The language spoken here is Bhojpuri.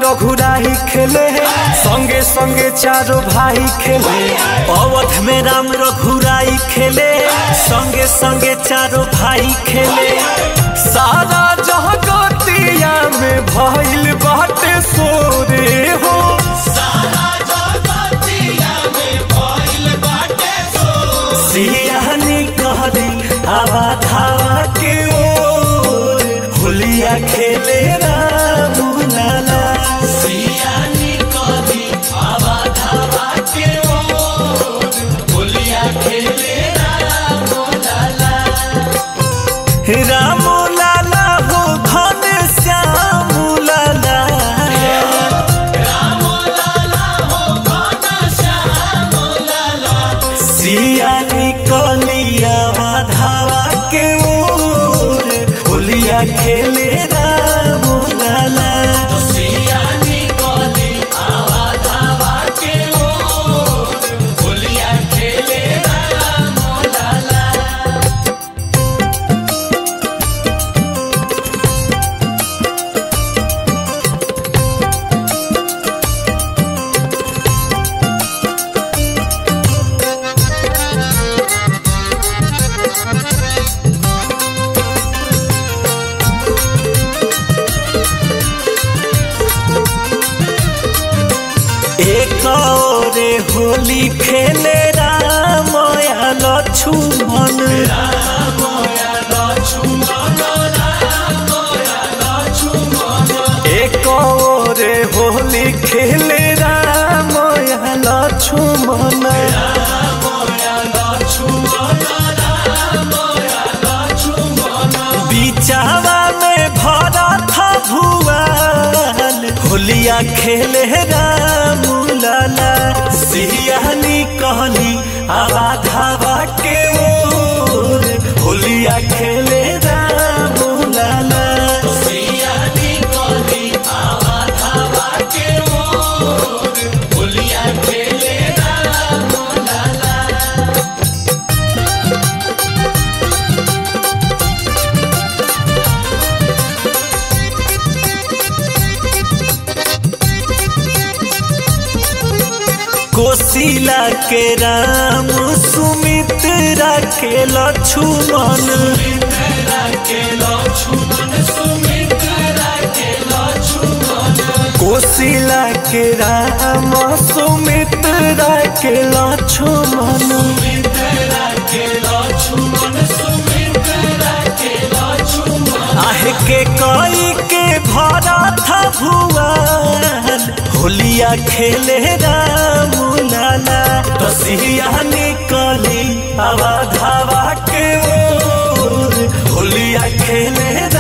रघुराही खेले संगे संगे चारों भाई खेले अवध में राम रघुराई खेले संगे संगे चारों भाई खेले सारा जगतिया में भइल बाटे सोरे हो सियानी कहरी हवा धावा के ओर होलिया खेले राम लाला सियानी कहरी हवा धावा के ओर होलिया खेले राम लाला राम लाला हो घन श्याम लाला सियानी कलिया धावा के ओर होलिया खेले राम लाला सियानी कली आवा धावा के ओर होलिया खेले राम लाला एक ओरे होली खेले राम या लक्ष्मण एक ओरे होली खेले राम या लक्ष्मण बीचावा में भरा था भुआल होलिया खेले राम लाला सियानी कहनी आवा धावा के ओर होलिया खेले राम लाला सियानी कहनी आवा धावा के ओर होलिया खेले राम लाला कोशिला के राम सुमित्रा के लक्ष्मण कोशिला के राम सुमित्रा के लक्ष्मण आहे के कई के भरा था भुआन होलिया खेले राम लाला तसिया निकली आवा धावा के ओर होलिया खेले